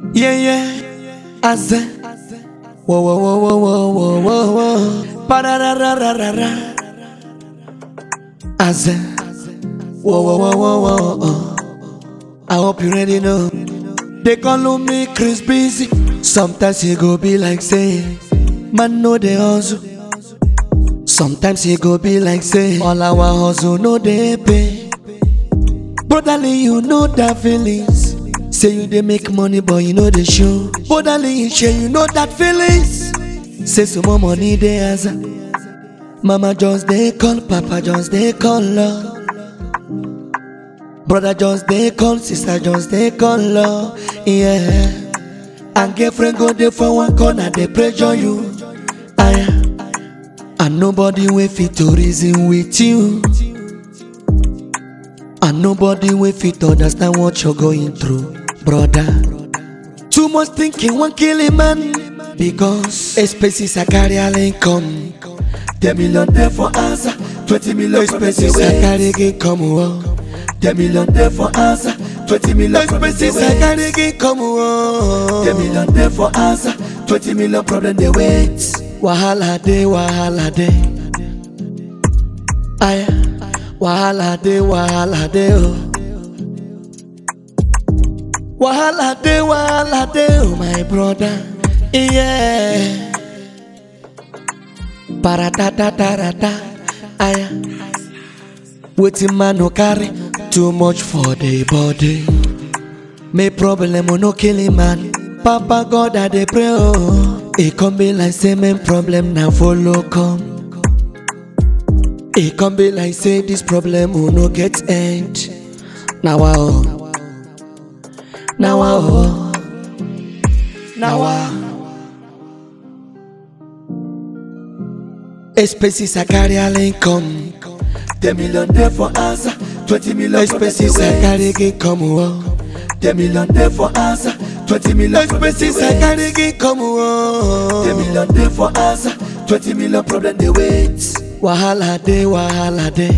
Yeah, yeah. Aze. Whoa, whoa, whoa, whoa, whoa, whoa, whoa, whoa. Ba-da-da-da-da-da-da. Aze. Whoa, whoa, whoa, whoa, whoa, whoa. I hope you ready now. They call me Chris Busy. Sometimes he go be like say, man know the hustle. Sometimes he go be like say, all our hustle no they pay. Brotherly, you know that feelings. Say you they make money, but you know the show. Brotherly, share you know that feelings. Say some more money they answer. Mama just they call, Papa just they call love. Brother just they call, sister just they call love. Yeah. And girlfriend go there for one corner, they pressure you. Aya. And nobody will fit to reason with you. And nobody will fit to understand what you're going through, brother. Too much thinking won't kill a man because expenses are carry all income. Ten million there for answer, twenty million expenses are carry income. Oh. Ten million there for answer, twenty million expenses are carry income. Oh. Ten million there for answer, twenty million problem they wait. Wahala day, wahala day. Aya, wahala day, wahala day. Oh. Wahala day, wahala day, oh my brother. Yeah. Paratatatarata. Aya. Wetin man no carry too much for the body. Me problem no kill him man. Papa God I dey pray oh. E come be like say men problem na follow come. E come be like say this problem will no get end. Now oh. Now oh. Now oh. Expenses I carry all income. Ten million there for answer, twenty million expenses I carry income. Oh. Ten million there for answer, twenty million expenses I carry income. Oh. Ten million there for answer, twenty million problem they wait. Wahala day, wahala day.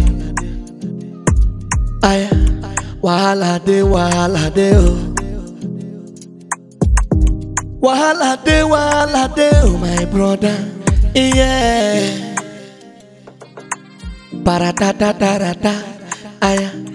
Aya, wahala day, wahala day. Oh. Wahala day, wahala day, oh my brother. Yeah. Paratatatarata. Aya.